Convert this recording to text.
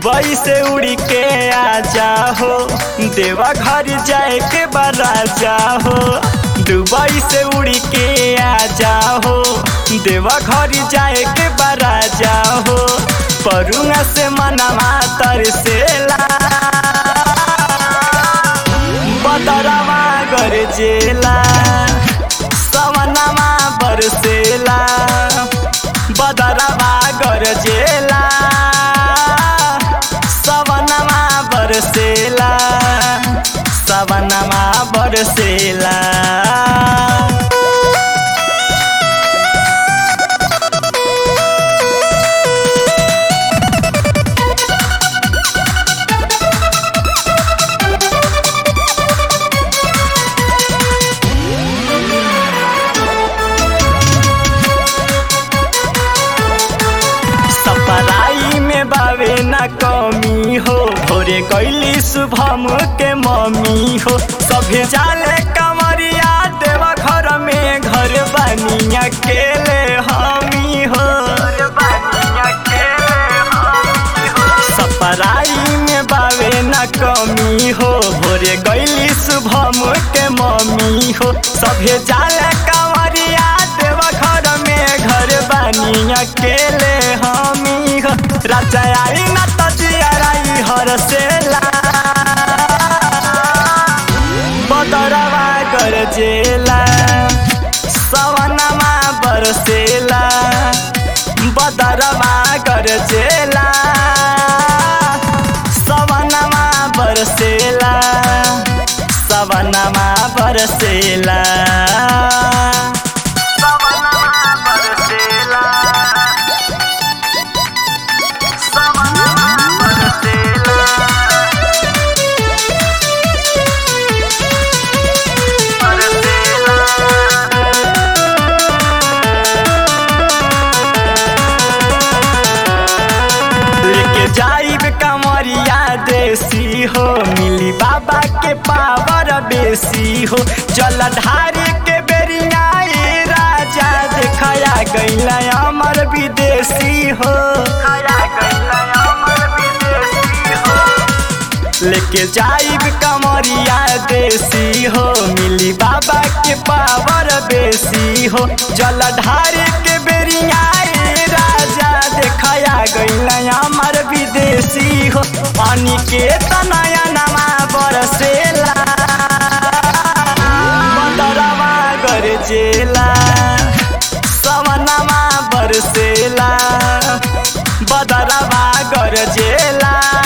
Dubai से उड़ी के आ जाहो देवा घर जाए के बरा जाहो दुबई से उड़ी के आ जाहो देवा घर जाए के बरा जाहो परुआ से मनवा तरसेला बदरवा गरजेला सवनमा बरसेला बदरवा गरजेला सवनमा बरसेला सवनमा बरसेला सपराई में बावे न कमी हो भोरे कैली शुभम के मम्मी हो सभे जाले कमरिया देवा घर में घर बनी अकेले हमी हो सपराई में बावे न कमी हो भोरे गैली शुभम के मम्मी हो सभे जाले कमरिया देवा घर में घर बनी अकेले हमी हो राजा आई न तजियाराई हरसेला बदरवा गरजेला सवनमा बरसेला बदरवा गरजेला सवनमा बरसेला सवनमा बरसेला सवनमा बरसेला सवनमा बरसेला लेके जाइब कमरिया देसी हो मिली बाबा के पावर बेसी हो जल ढारे के बेरिया ए राजा देखया गैला अमर विदेशी हो लेके जाइब कमरिया देसी हो मिली बाबा के पावर बेसी हो जल ढारे के बेरिया ए राजा देखया गैला अमर विदेशी हो पानी के तनया नमा बरसेला बदरवा गरजेला सवनमा बरसेला बदरवा गरजेला